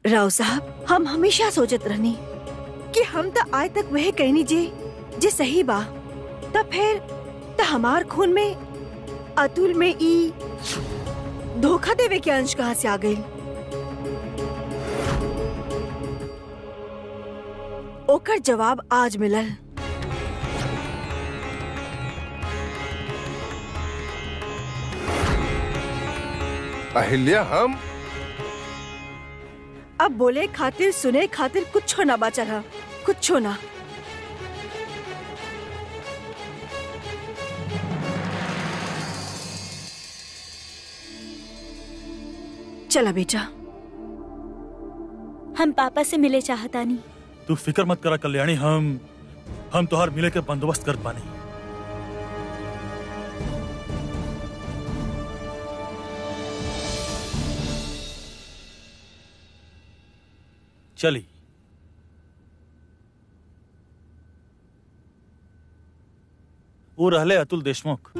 राव साहब हम हमेशा सोचत रहनी कि हम तो आज तक वह कहनी जे जे सही बा तब फिर त हमार खून में अतुल में ई धोखा देवे के अंश कहाँ से आ गई ओकर जवाब आज मिलल अहिल्या हम अब बोले खातिर सुने खातिर कुछ ना बचा रहा कुछ ना चला बेटा हम पापा से मिले चाहता नहीं तू फिक्र मत करा कल्याणी हम हम तोहार मिले के बंदोबस्त कर पानी चली वो रहले अतुल देशमुख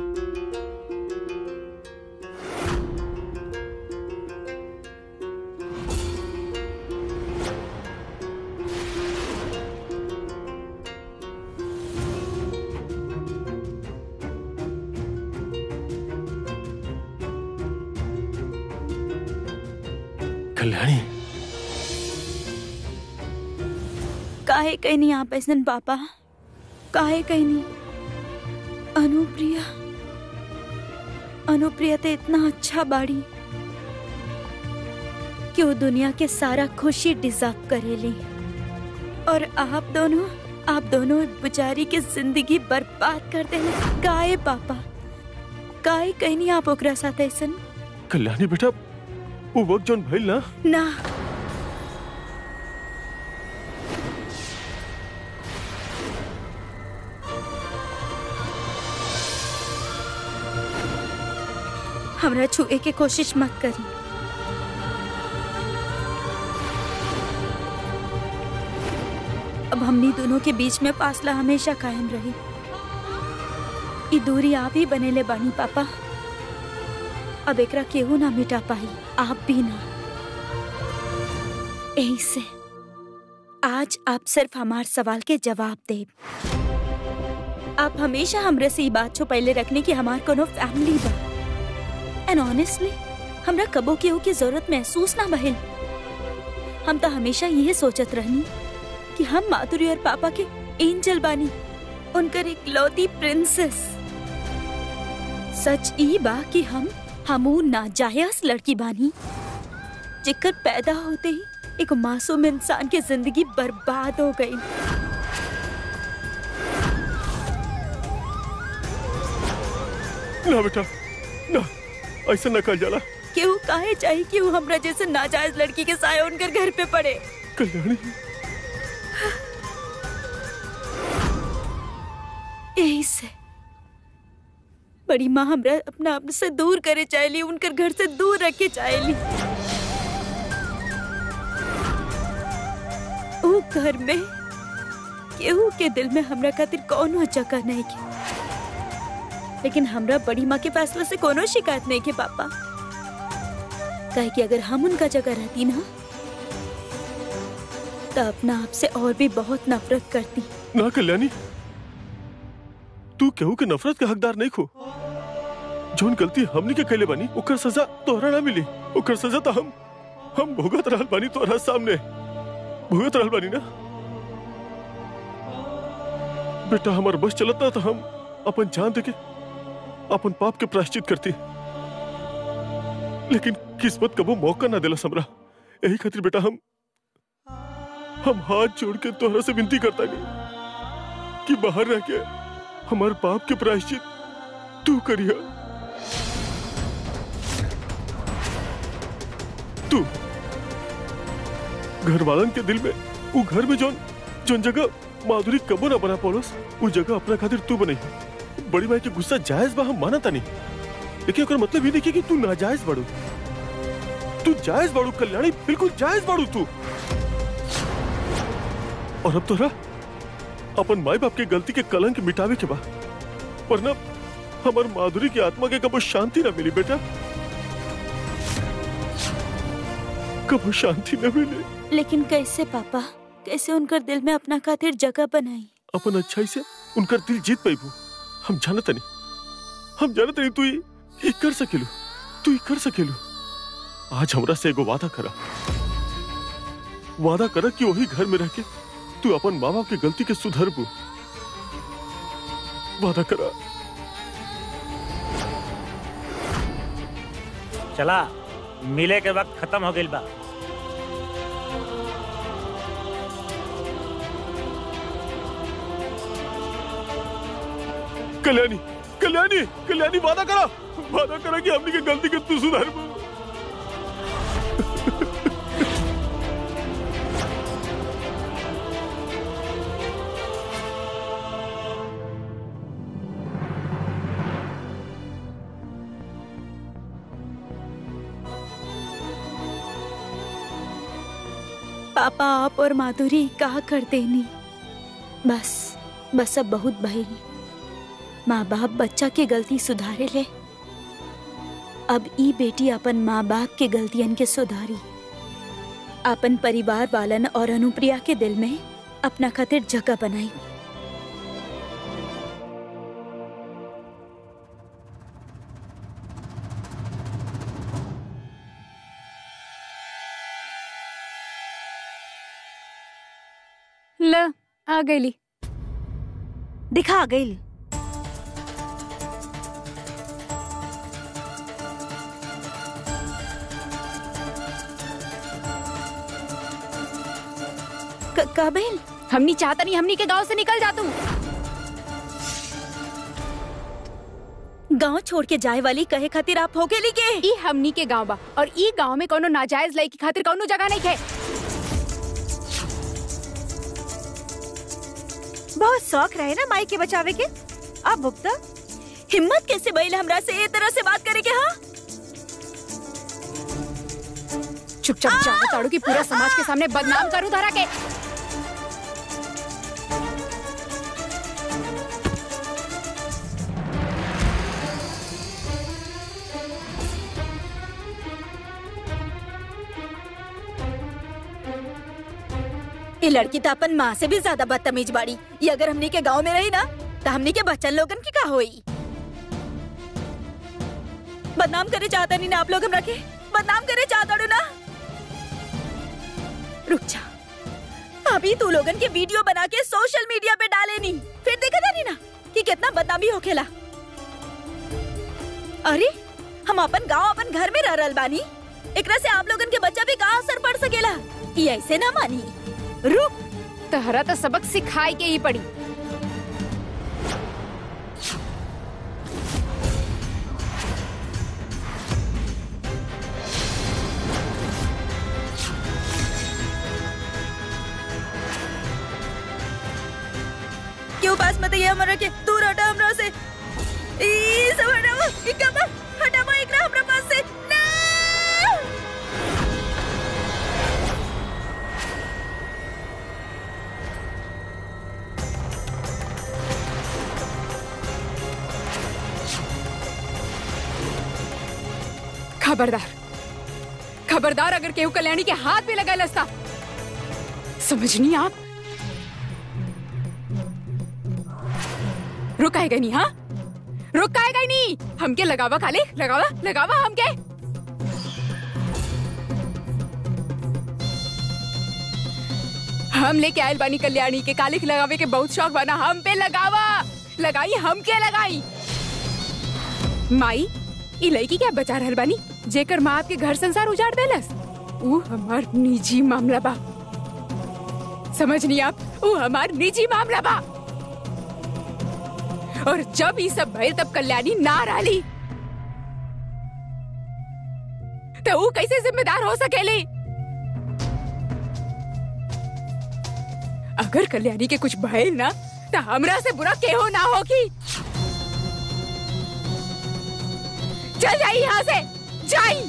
कल्याणी काहे कहीं नहीं आप ऐसन पापा काहे कहीं नहीं अनुप्रिया अनुप्रिया तो इतना अच्छा बाड़ी कि वो दुनिया के सारा खुशी डिजर्व करेली और आप दोनों आप दोनों बेचारी की जिंदगी बर्बाद कर देले काहे पापा काहे कहीं नहीं आप ओकरा साथ ऐसन कल्याणी बेटा वो वक्त जोन भइल ना ना हमरा छुए के कोशिश मत करी अब हमनी दोनों के बीच में फासला हमेशा कायम रही ई दूरी आप ही बनेले बानी पापा अब एकरा केहू ना मिटा पाई आप भी ना यही से आज आप सिर्फ हमार सवाल के जवाब दे आप हमेशा हमरे से ई बात छुपैले रखने की हमार कोनो फैमिली बा एंड ऑनेस्टली हमरा कबो केहू की जरूरत महसूस ना भइल हम तो हमेशा यही सोचत रहनी कि हम माधुरी और पापा के एंजल बानी उनकर एक लौती प्रिंसेस सच ई बा कि हम हमू नाजायज लड़की बानी जेकर पैदा होते ही एक मासूम इंसान की जिंदगी बर्बाद हो गई ना बेटा ना ऐसा न कल जाला केहू काहे चाहिए कि वो हमरा जैसे नाजायज लड़की के साय उनकर घर पे पड़े कल्याणी यही से बड़ी माँ हमरा अपना आप से दूर करे चाहेली उनकर घर से दूर रखे चाहेली ऊ घर में केहू के दिल में हमरा खातिर कोनो जगह नहीं के लेकिन हमरा बड़ी माँ के फैसले से कोनो शिकायत नहीं के पापा कहे कि अगर हम उनका जगह रहती ना तो अपना आप से और भी बहुत नफरत करती ना कल्याणी तू केहू के नफरत के हकदार नहीं खो जोन गलती हमनी के कैले बानी ओकर सजा तोहरा ना मिली ओकर सजा तो हम हम भुगत रहल बानी तोहरा सामने भुगत रहल बानी ना बेटा हमार बस चलत ना तो हम अपन जान देके अपन पाप के प्रायश्चित करती लेकिन किस्मत कबो मौका ना दिला हमरा यही खातिर बेटा हम हम हाथ जोड़ के तोहरा से विनती करता नहीं कि बाहर रह के हमार पाप के प्रायश्चित तू करिया तू घर वालन के दिल में वो घर में जोन जोन जगह माधुरी कबो ना बना पौलस वो जगह अपना खातिर तू बनाई बड़ी माई के गुस्सा जायज बा हम मानता नहीं लेकिन ओकर मतलब ये देखिए कि तू नाजायज बाड़ू तू जायज बाड़ू कल्याणी बिल्कुल जायज बाड़ू तू और अब तोरा अपन माई बाप के गलती के कलंक मिटावे के बा वरना हमार माधुरी की आत्मा के कबो शांति ना मिली बेटा कबो शांति न मिले लेकिन कैसे पापा कैसे उनकर दिल में अपना खातिर जगह बनाई अपन अच्छाई से उनकर दिल जीत पाइबू हम जानत नहीं हम जानत नहीं तू ये ये कर सकेलू तू ये कर सकेलू आज हमरा से एगो वादा करा वादा करा कि वही घर में रह के तू अपन माँ बाप की गलती के सुधरबू वादा करा चला मिले के वक्त खत्म हो गइल बा कल्याणी कल्याणी कल्याणी वादा करा वादा करा कि हमनी के गलती के तू सुधरबू पापा आप और माधुरी कहा कर देनी बस बस अब बहुत भइल माँ बाप बच्चा के गलती सुधारे ले अब ई बेटी अपन माँ बाप के गलतियन के सुधारी अपन परिवार वालन और अनुप्रिया के दिल में अपना खातिर जगह बनाई ल आ गईली दिखा गई का बहन हमनी चाहता नहीं हमनी के गांव से निकल जा तू गांव छोड़ के जाए वाली कहे खातिर आप हो गेली के ई हमनी के गांव बा और ई गांव में कोनो नाजायज लई की खातिर कोनो जगह नहीं है बहुत शौक रहे ना माई के बचावे के अब भुगता हिम्मत कैसे बैल हमरा से ए तरह से बात करे के हाँ चुपचाप जाओ ताड़ू की पूरा समाज के सामने बदनाम करूं धरा के ये लड़की तो अपन माँ से भी ज्यादा बदतमीज बाड़ी ये अगर हमनी के गांव में रही ना तो हमनी के बच्चन लोगन की का होई बदनाम करे चाहता नहीं ना आप लोग हमरा के बदनाम करे चाहता डू ना रुक जा अभी तू लोगन के वीडियो बना के सोशल मीडिया पे डाले नहीं फिर देखा था नहीं ना कि कितना बदनामी होखेला अरे हम अपन गांव अपन घर में रह रहल बानी एकरा से आप लोगन के बच्चा भी का असर पड़ सकेला ये ऐसे ना मानी रुक तहरा तो सबक सिखाई के ही पड़ी क्यों पास मत ये हमरा के दूर हटा हमरा से ई सब हटाओ ई कब हटाओ एकरा हमरा पास से ना खबरदार खबरदार अगर केहू कल्याणी के हाथ पे लगा लस्ता समझनी आप रुकाएगा नहीं हाँ रुकाएगा ही नहीं हमके लगावा खाली लगावा लगावा हमके हम लेके आयल बानी कल्याणी के कालिक लगावे के बहुत शौक बना हम पे लगावा लगाई हमके लगाई माई ई लड़की क्या बचा रहल बानी जेकर माँ आपके घर संसार उजाड़ देलस ऊ हमार निजी मामला बा समझनी आप ऊ हमार निजी मामला बा और जब ये सब भइल तब कल्याणी ना रही तो ऊ कैसे जिम्मेदार हो सकेली अगर कल्याणी के कुछ भइल ना तो हमरा से बुरा केहो ना होगी चल जाई यहाँ से जाई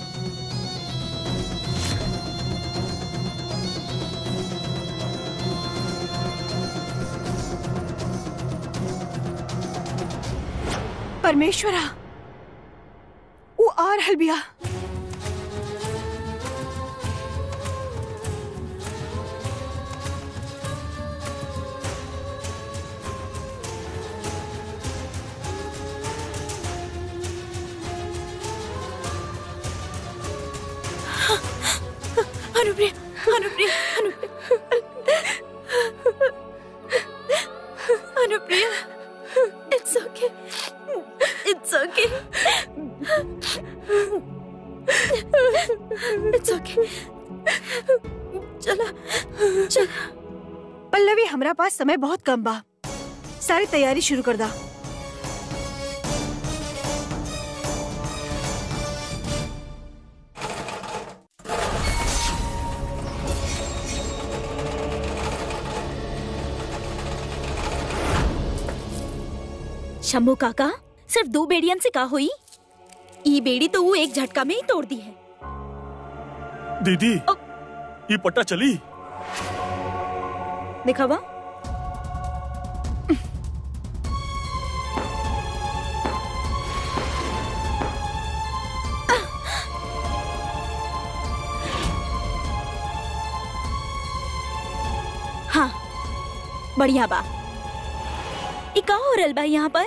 परमेश्वरा वो आ रहल बिया Anupriya Anupriya Anupriya Anupriya it's okay it's okay it's okay चला चला पल्लवी हमरा पास समय बहुत कम बा सारी तैयारी शुरू कर दा शंभू काका सिर्फ दो बेड़ियन से का हुई ई बेड़ी तो वो एक झटका में ही तोड़ दी है दीदी ये पट्टा चली दिखावा हाँ बढ़िया बा ई का हो रहल बा यहाँ पर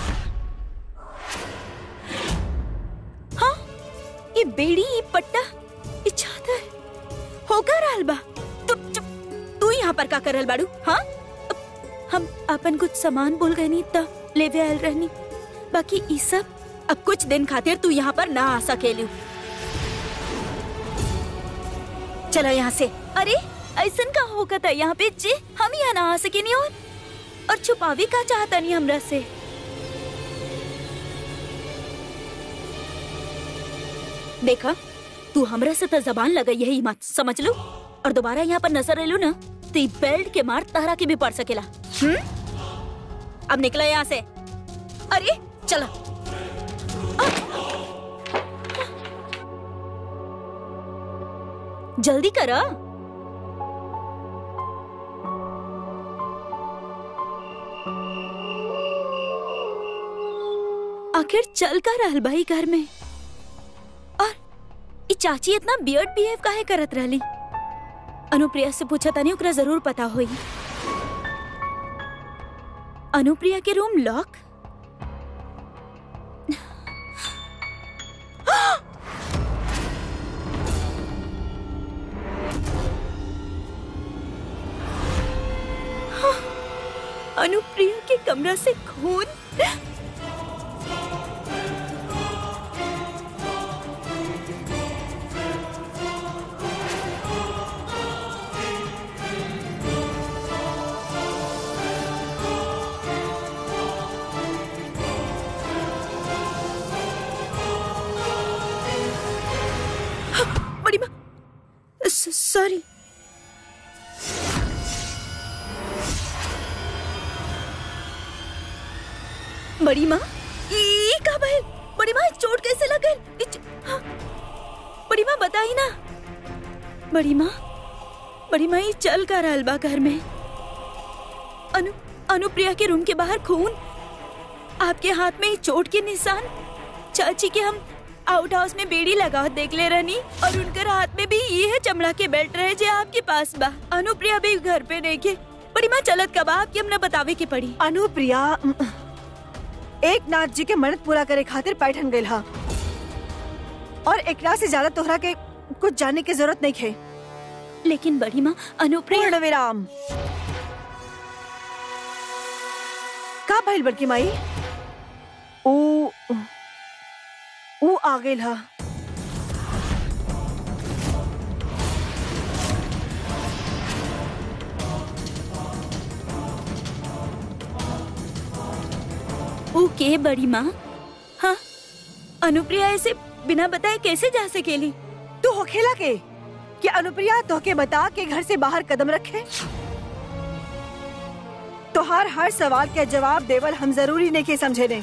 हाँ ये बेड़ी ये पट्टा ये चादर होकर रहल बा तू तू, तू यहाँ पर का करल बाड़ू हाँ हम अपन कुछ सामान भूल गए नी तब लेवे आयल रहनी बाकी ई सब अब कुछ दिन खातिर तू यहाँ पर ना आ सकेलू चलो यहाँ से अरे ऐसन का होगा था यहाँ पे जे हम यहाँ ना आ सके नहीं और और छुपावी का चाहता नहीं हमरा से देखा तू हमरा से तो जबान लगा यही मत समझ लो और दोबारा यहाँ पर नजर एलू ना तो ई बेल्ट के मार तारा के भी पड़ सकेला हम्म अब निकला यहाँ से अरे चला जल्दी करा आखिर चल का रहल भाई घर में और ई चाची इतना बियर्ड बिहेव काहे करत रहली अनुप्रिया से पूछा तानी ओकरा जरूर पता होई अनुप्रिया के रूम लॉक अनुप्रिया के कमरा से खून बड़ी माँ सॉरी बड़ी माँ ई का भइल बड़ी माँ चोट कैसे लगल ई च- हाँ। बड़ी माँ बताई ना बड़ी माँ बड़ी माँ ये चल का रहल बा घर में अनु अनुप्रिया के रूम के बाहर खून आपके हाथ में ये चोट के निशान चाची के हम आउट हाउस में बेड़ी लगा देख ले रहनी और उनकर हाथ में भी ये है चमड़ा के बेल्ट रहे जे आपके पास बा अनुप्रिया भी घर पे नहीं के बड़ी माँ चलत कब आपके हमने बतावे के पड़ी अनुप्रिया उम, एक नाथ जी के मन्नत पूरा करे खातिर पैठन गइल हा और एकरा से ज्यादा तोहरा के कुछ जानने की जरूरत नहीं है लेकिन बड़ी माँ अनुप्रिया पूर्ण विराम का भइल बड़की माई ऊ ऊ आ गइल हा ओके बड़ी माँ हाँ अनुप्रिया ऐसे बिना बताए कैसे जा सकेली तू होखेला के कि अनुप्रिया तोहके बता के घर से बाहर कदम रखे तोहार हर सवाल के जवाब देवल हम जरूरी नहीं के समझे ने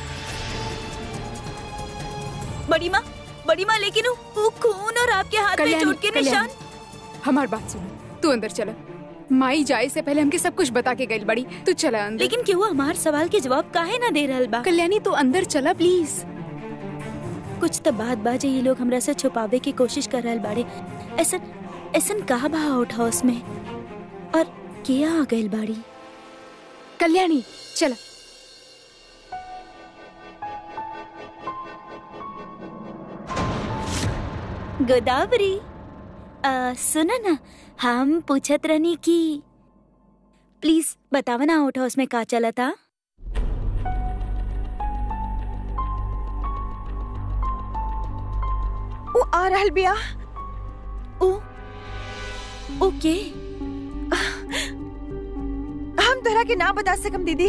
बड़ी माँ बड़ी माँ लेकिन वो वो खून और आपके हाथ में कल्याणी, चोट के कल्याणी, निशान हमार बात सुनो तू अंदर चला माई जाए से पहले हमके सब कुछ बता के गई बड़ी तू चला अंदर लेकिन क्यों हमार सवाल के जवाब काहे ना दे रहल बा कल्याणी तू अंदर चला प्लीज कुछ तो बात बाजे ये लोग हमरा से छुपावे की कोशिश कर रहल बाड़े ऐसन ऐसन कहा बा आउट हाउस में और किया आ गइल बाड़ी कल्याणी चला गोदावरी आ, सुनो ना हम पूछत रहनी कि प्लीज बतावा ना आउट हाउस में का चला था वो आ रहल बिया ओ ओके हम तोहरा के ना बता सकम दीदी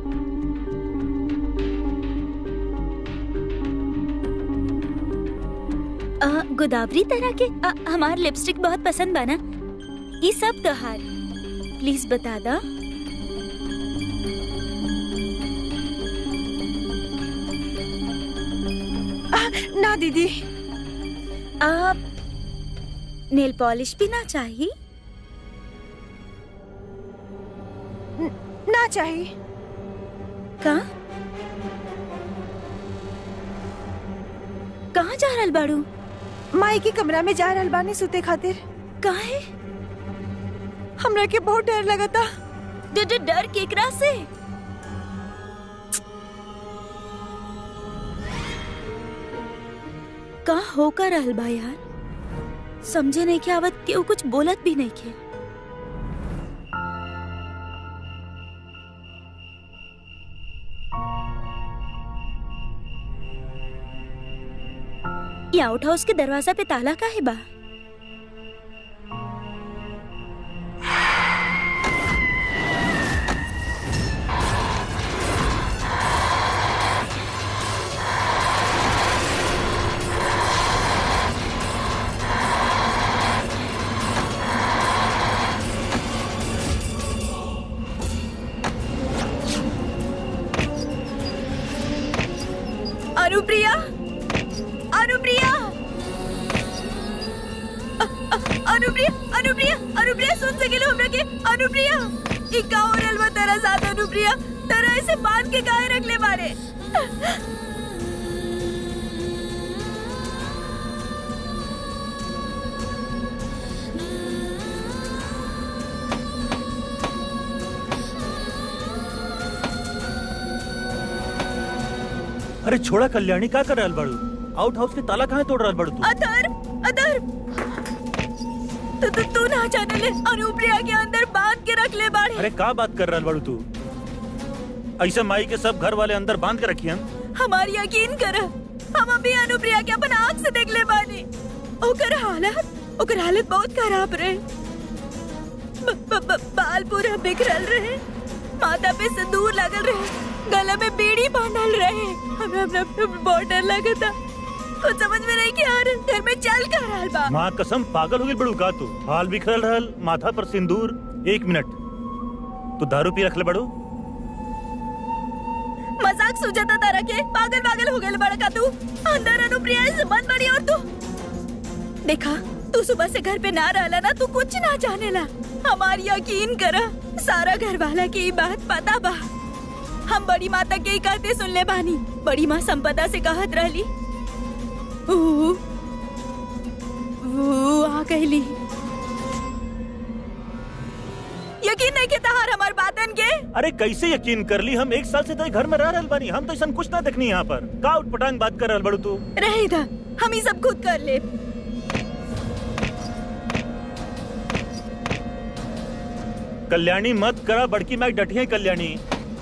आ, गोदावरी तरह के आ, हमार लिपस्टिक बहुत पसंद बा ना ये सब तोहार प्लीज बता दा ना दीदी आप नेल पॉलिश भी ना चाहिए ना चाहिए कहाँ कहाँ जा रहल बाड़ू माई के कमरा में जा रहल बानी सुते खातिर काहे हमरा के बहुत डर लगता डर डर डर केकरा से का होकर रहल बा यार समझे नहीं के आवत केहू कुछ बोलत भी नहीं के ये आउट हाउस के दरवाजा पे ताला का है बा अनुप्रिया अनुप्रिया अ- अ- अनुप्रिया अनुप्रिया अनुप्रिया सुन सकेलो हमरा के अनुप्रिया ई का हो रहल बा तेरा साथ अनुप्रिया तेरा ऐसे बांध के काहे रख ले बारे अरे छोड़ा कल्याणी का कर रहल बाड़ू आउट हाउस के ताला कहाँ तोड़ रहल बाड़ू तू अदर अदर तू तू तू ना जाने ले अनुप्रिया के अंदर बांध के रख ले बारे अरे का बात कर रहल बाड़ू तू ऐसे माई के सब घर वाले अंदर बांध के रखियन हमारी यकीन कर हम अभी अनुप्रिया के अपन आँख से देख ले बानी ओकर हालत ओकर हालत बहुत खराब रहे ब, ब, ब, बाल पूरा बिखरल रहे माथा पे सिंदूर लगल रहे गले में बीड़ी बांधल रहे हमरा हमरा बहुत डर लगा था कुछ समझ में नहीं आ रहा घर में चल कर रहल बा माँ कसम पागल हो गई बड़ू का तू हाल बिखरल रहल माथा पर सिंदूर एक मिनट तू दारू पी रखले बड़ू मजाक सुझाता तारा के पागल पागल हो गए बड़ा का तू अंदर अनुप्रिया से मत बड़ी और तू देखा तू सुबह से घर पे ना रहला ना तू कुछ ना जाने ला हमारी यकीन करा सारा घर वाला की ई बात पता बा हम बड़ी माता के ही कहते सुन ले बानी बड़ी माँ संपदा से कहत रहली ऊ, ऊ आ गईली यकीन नहीं के तहार हमार बातन के अरे कैसे यकीन कर ली हम एक साल से तेरे घर में रह रहल बानी हम तो ऐसा कुछ ना देखनी यहाँ पर का उठपटांग बात कर रहल बड़ू तू रहे था हम ही सब खुद कर ले कल्याणी मत करा बड़की मैक डटी है कल्याणी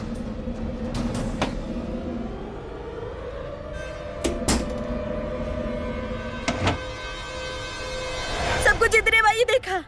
सब कुछ इतने भाई देखा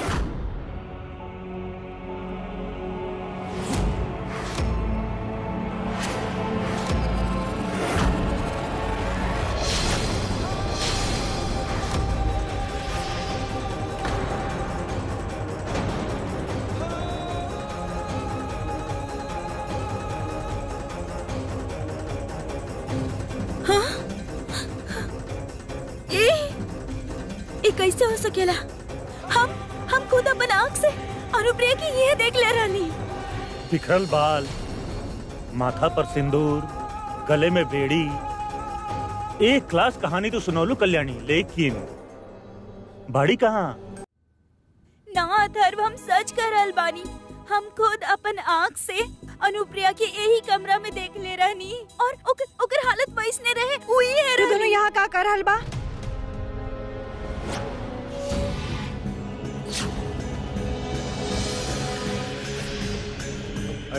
ये ये कैसे हो सकेला हम हम खुद अपन आँख से अनुप्रिया की ये देख ले रहनी बिखरल बाल माथा पर सिंदूर गले में बेड़ी एक क्लास कहानी तो सुनौलू कल्याणी लेकिन बाड़ी कहाँ ना अथर्व हम सच कर रहल बानी हम खुद अपन आँख से अनुप्रिया के यही कमरा में देख ले रहनी और ओकर ओकर हालत वैसने रहे वही है तू दोनों रहनी। यहाँ का कर रहल बा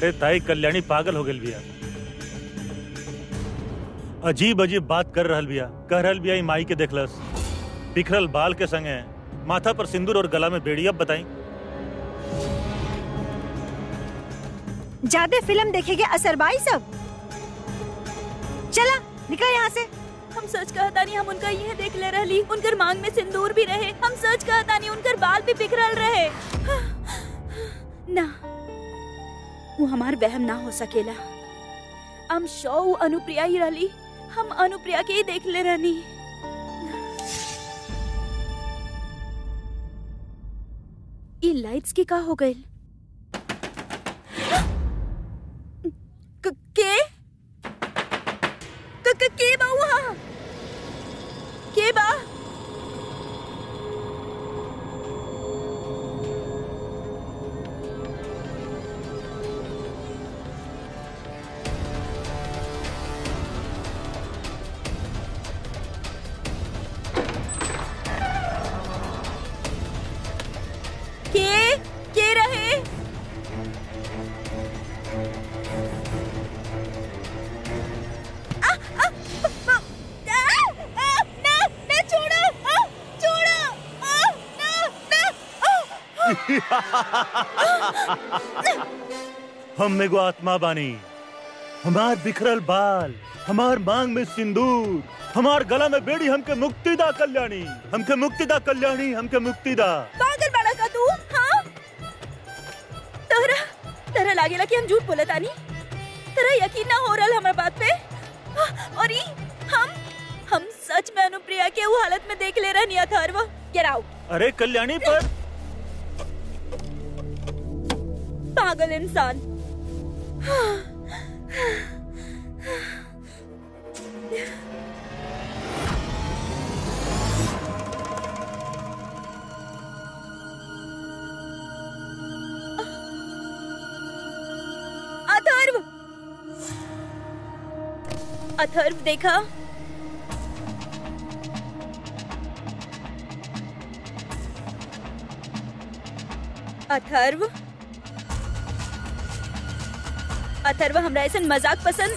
अरे ताई कल्याणी पागल हो गई बिया अजीब अजीब बात कर रहल बिया कह रहल बिया ई माई के देखलस बिखरल बाल के संगे माथा पर सिंदूर और गला में बेड़ी अब बताई ज्यादा फिल्म देखेगे असरबाई सब चला निकल यहाँ से हम सच कहता नहीं हम उनका यह देख ले रहली उनकर मांग में सिंदूर भी रहे हम सच कहता नहीं उनकर बाल भी बिखरल रहे ना वो हमार वहम ना हो सकेला हम शौ अनुप्रिया ही रहली हम अनुप्रिया के ही देख ले रहनी ई लाइट्स की का हो गई के क- क- के बा वहाँ के बा के के रहे हम एगो आत्मा बानी हमार बिखरल बाल हमार मांग में सिंदूर हमार गला में बेड़ी हमके मुक्ति दा कल्याणी हमके मुक्ति दा कल्याणी हमके मुक्ति दा पागल बड़ा का तू हाँ तोहरा तोहरा लागेला कि हम झूठ बोले तानी तोरा यकीन ना हो रहा हमारे बात पे और ई हम हम सच में अनुप्रिया के वो हालत में देख ले रहनी अथर्व गेट आउट अरे कल्याणी पर पागल इंसान अथर्व अथर्व देखा अथर्व अथर्व हमरा ऐसा मजाक पसंद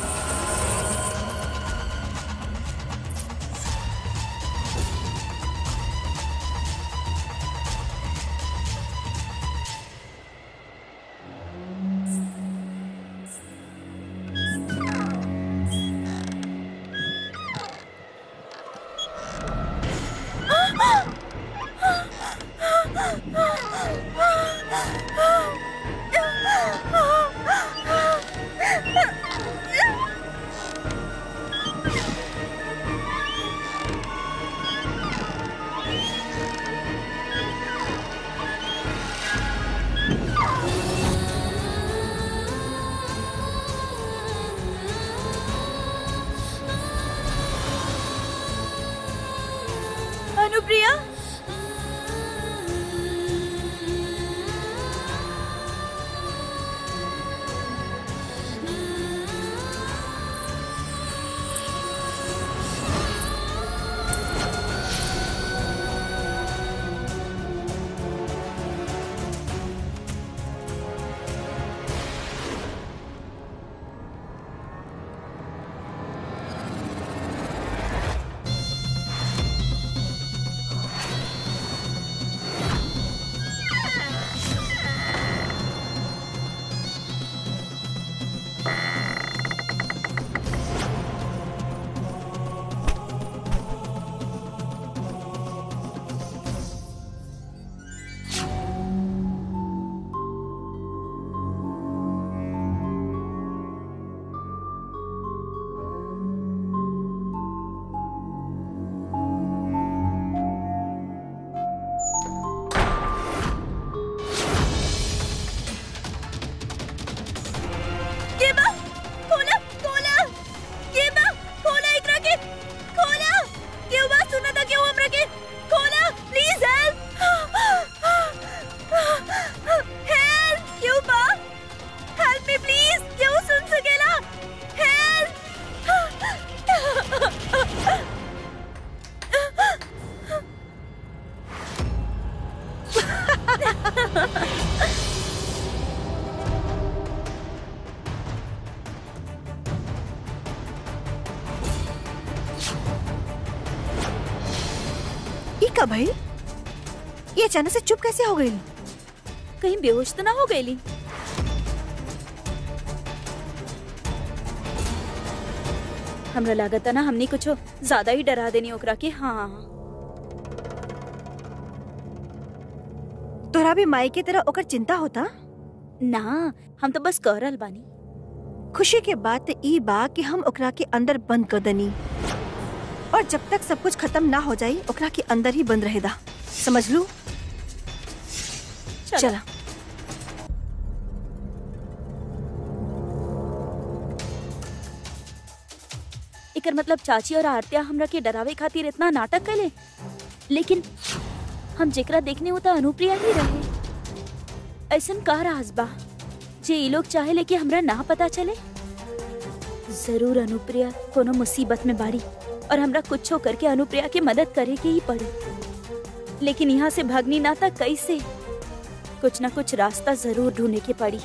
अनुप्रिया केबा खोला खोला केबा खोला एकरा के खोला क्यों बा सुना था क्यों हमरा के खोला प्लीज हेल्प हेल्प क्यों बा हेल्प मी प्लीज क्यों सुन सकेला हेल्प ये अचानक से चुप कैसे हो गई कहीं बेहोश तो ना हो गईली हमरा लागत ना हमनी कुछ ज्यादा ही डरा देनी ओकरा के हाँ तोरा भी माई की तरह ओकर चिंता होता ना हम तो बस कह रहल बानी खुशी के बात ई बा कि हम ओकरा के अंदर बंद कर दनी और जब तक सब कुछ खत्म ना हो जाई ओकरा के अंदर ही बंद रहेदा समझ लू चलो। चला एकर मतलब चाची और आरतिया हमरा के डरावे खातिर इतना नाटक कैले लेकिन हम जेकरा देखने होता अनुप्रिया ही रहे ऐसन का राज बा जे ये लोग चाहे लेके हमरा ना पता चले जरूर अनुप्रिया कोनो मुसीबत में बाड़ी और हमरा कुछो करके अनुप्रिया की मदद करे के ही पड़ी लेकिन यहाँ से भागनी ना था कैसे कुछ ना कुछ रास्ता जरूर ढूंढने के पड़ी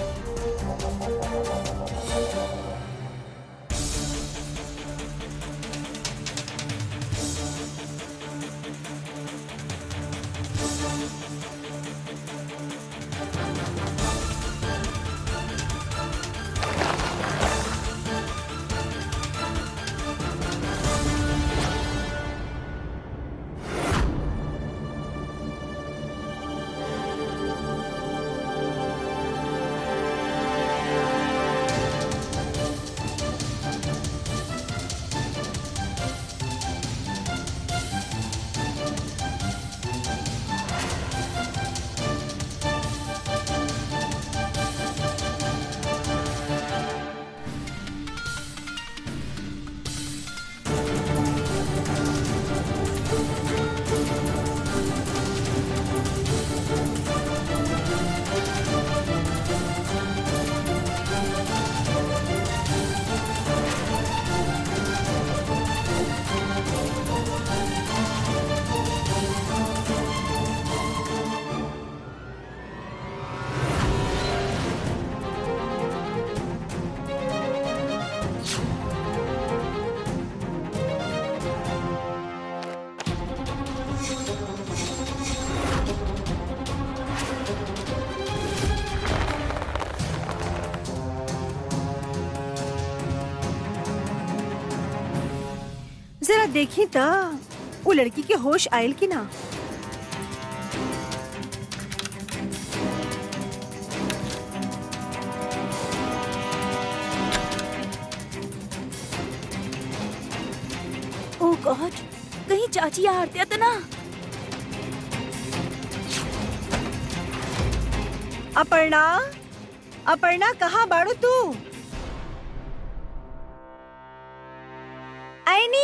जरा देखी त वो लड़की के होश आयल की ना ओ गॉड कहीं चाची या आरतिया तो ना अपर्णा अपर्णा कहाँ बाड़ू तू आईनी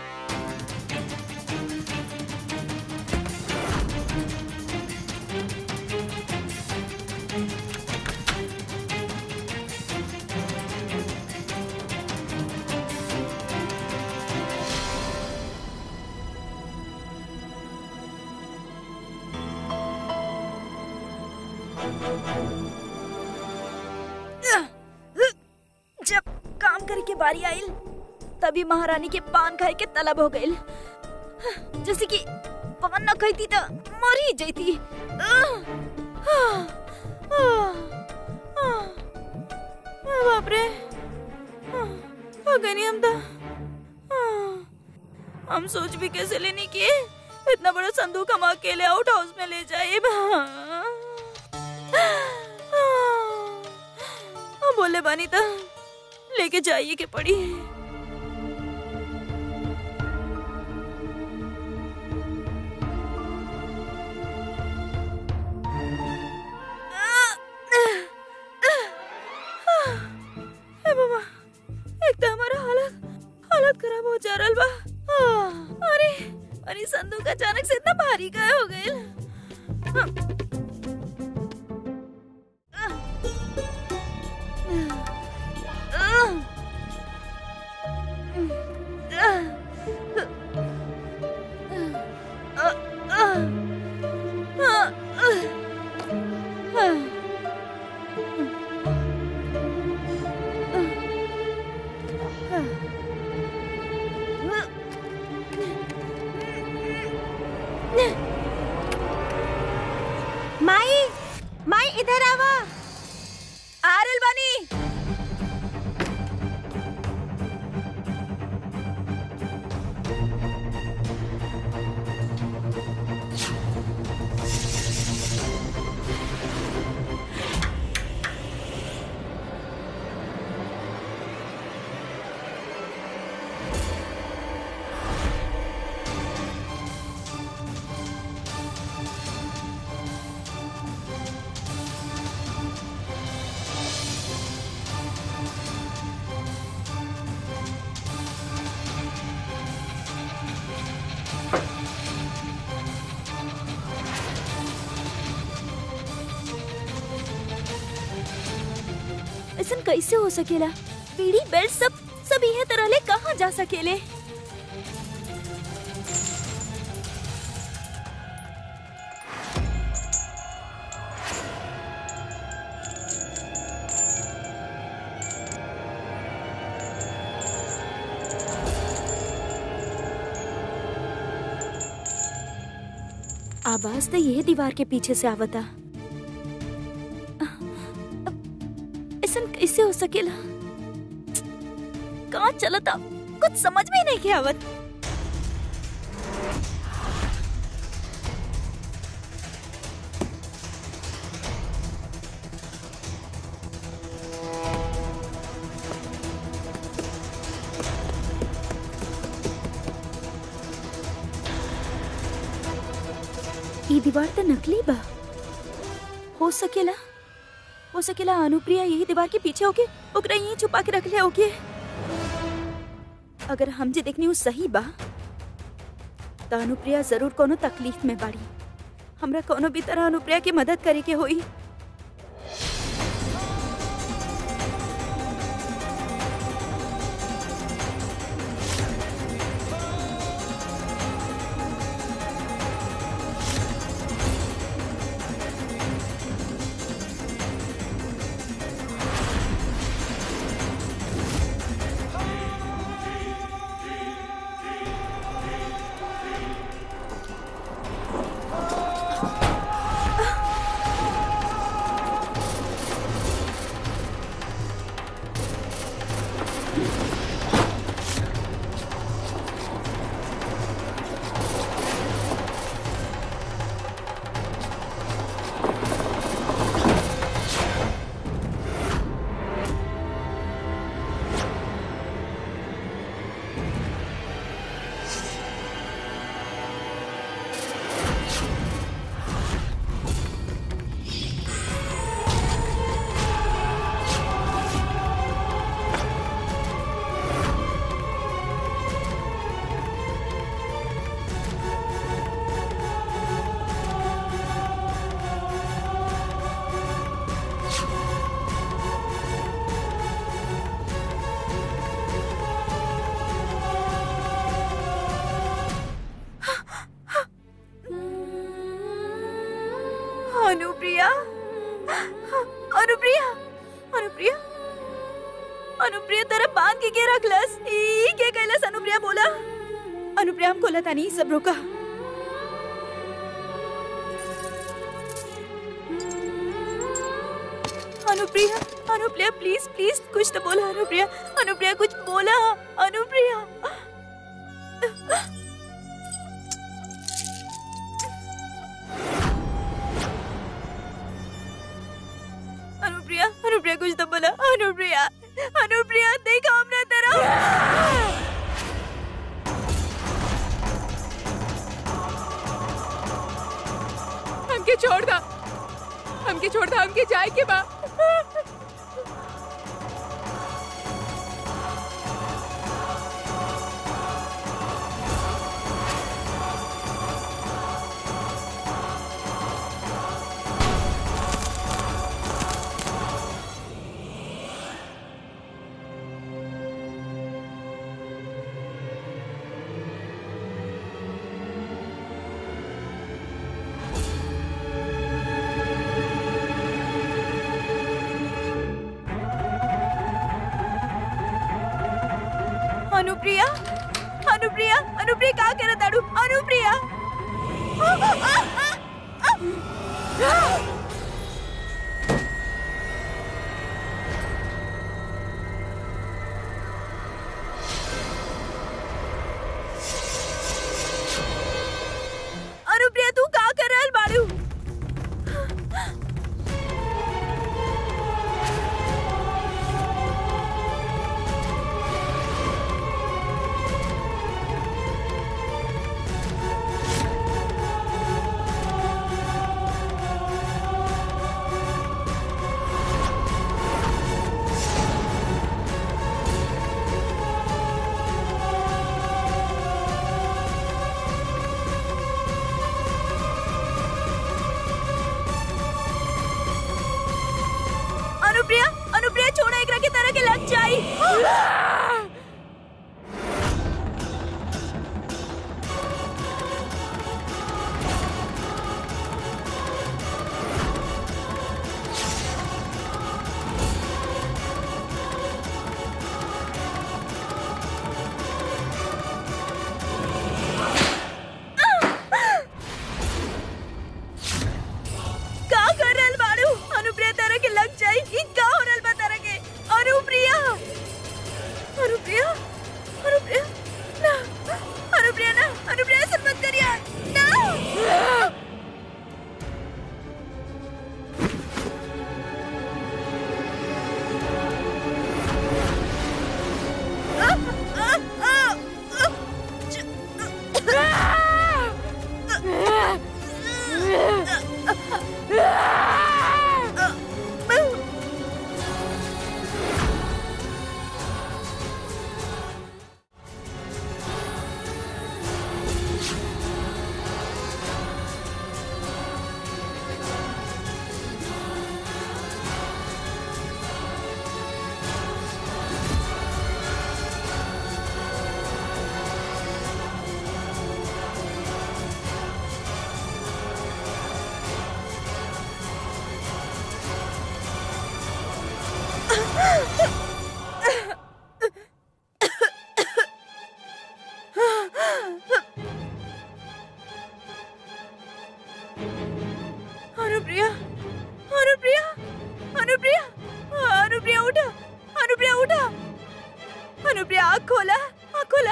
जब काम करे के बारी आइल तभी महारानी के पान खाए के तलब हो गइल जैसे कि पान न खाती तो मर ही जैती बाप रे हो गई नहीं हम तो हम सोच भी कैसे लेने की इतना बड़ा संदूक हम अकेले आउट हाउस में ले जाए हम बोले बानी तो लेके जाइए के पड़ी हे बाबा एक तो हमारा हालत हालत खराब हो जा रहा बा आ, अरे अरे संदूक अचानक से इतना भारी का हो गए माई माई इधर आवा आरल बानी ऐसन कैसे हो सकेला पीढ़ी बेल्ट सब सब यह तरह ले कहाँ जा सकेले आवाज तो यह दीवार के पीछे से आवता ऐसा कैसे हो सकेला कहाँ चलता कुछ समझ में ही नहीं के आवत ये दीवार तो नकली बा हो सकेला हो सकेला अनुप्रिया यही दीवार के पीछे होके ओकरा यही छुपा के रख ले होके अगर हम जे देखनी वो सही बा तो अनुप्रिया जरूर कोनो तकलीफ में बाड़ी हमरा कोनो भी तरह अनुप्रिया की मदद करे के होई अनुप्रिया अनुप्रिया अनुप्रिया अनुप्रिया तेरा बांध के के रखलस ई के कैलस अनुप्रिया बोला अनुप्रिया हम कोला तानी सब रुका अनुप्रिया अनुप्रिया प्लीज प्लीज कुछ तो बोला अनुप्रिया अनुप्रिया कुछ बोला अनुप्रिया अनुप्रिया अनुप्रिया कुछ तो बोला अनुप्रिया अनुप्रिया देखा हमरा तरफ हमके छोड़ दा हमके छोड़ दा हमके जाए के बा अनुप्रिया अनुप्रिया अनुप्रिया का करत आडू अनुप्रिया के लग जाई का कर रहल बाड़ू अनुप्रिया तारा के लग जाई ई का हो रहल बा तारा के अनुप्रिया अनुप्रिया अनुप्रिया ना अनुप्रिया ना अनुप्रिया ऐसा मत करिए ना अनुप्रिया अनुप्रिया अनुप्रिया अनुप्रिया उठा अनुप्रिया उठा अनुप्रिया आँख खोला आँख खोला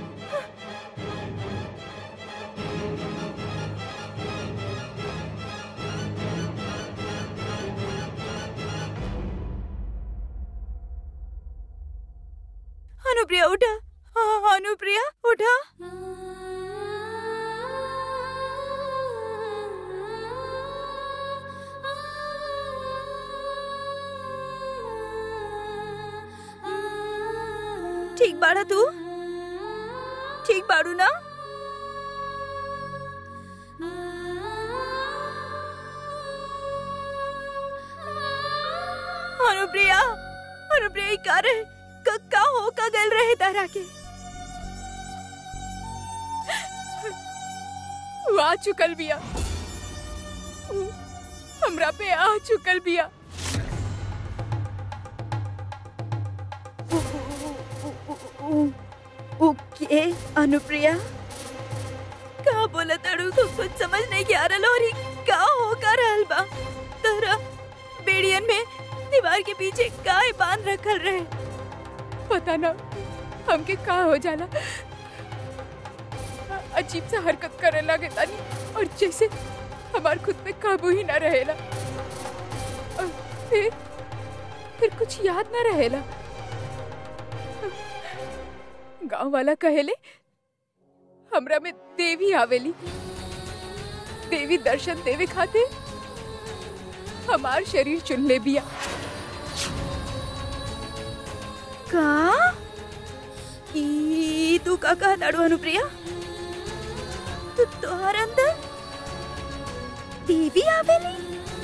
अनुप्रिया उठा हाँ, अनुप्रिया उठा ठीक बाड़ा तू ठीक बाड़ू ना अनुप्रिया अनुप्रिया ई का रहे क- का हो का गल रहे तारा के वो आ चुकल बिया ऊ हमरा पे आ चुकल बिया ओके अनुप्रिया का बोला तड़ू को कुछ समझ नहीं के आ रहा और ई का हो का रहल बा तोरा बेड़ियन में दीवार के पीछे काय बांध रखल रहे पता ना हमके का हो जाला अजीब सा हरकत करे लगे तानी और जैसे हमार खुद पे काबू ही ना रहेला और फिर फिर कुछ याद ना रहेला गांव वाला कहेले हमरा में देवी आवेली देवी दर्शन देवे खाते हमार शरीर चुन ले बिया का ई तू का कहा ताड़ू अनुप्रिया तू तोहर अंदर देवी आवेली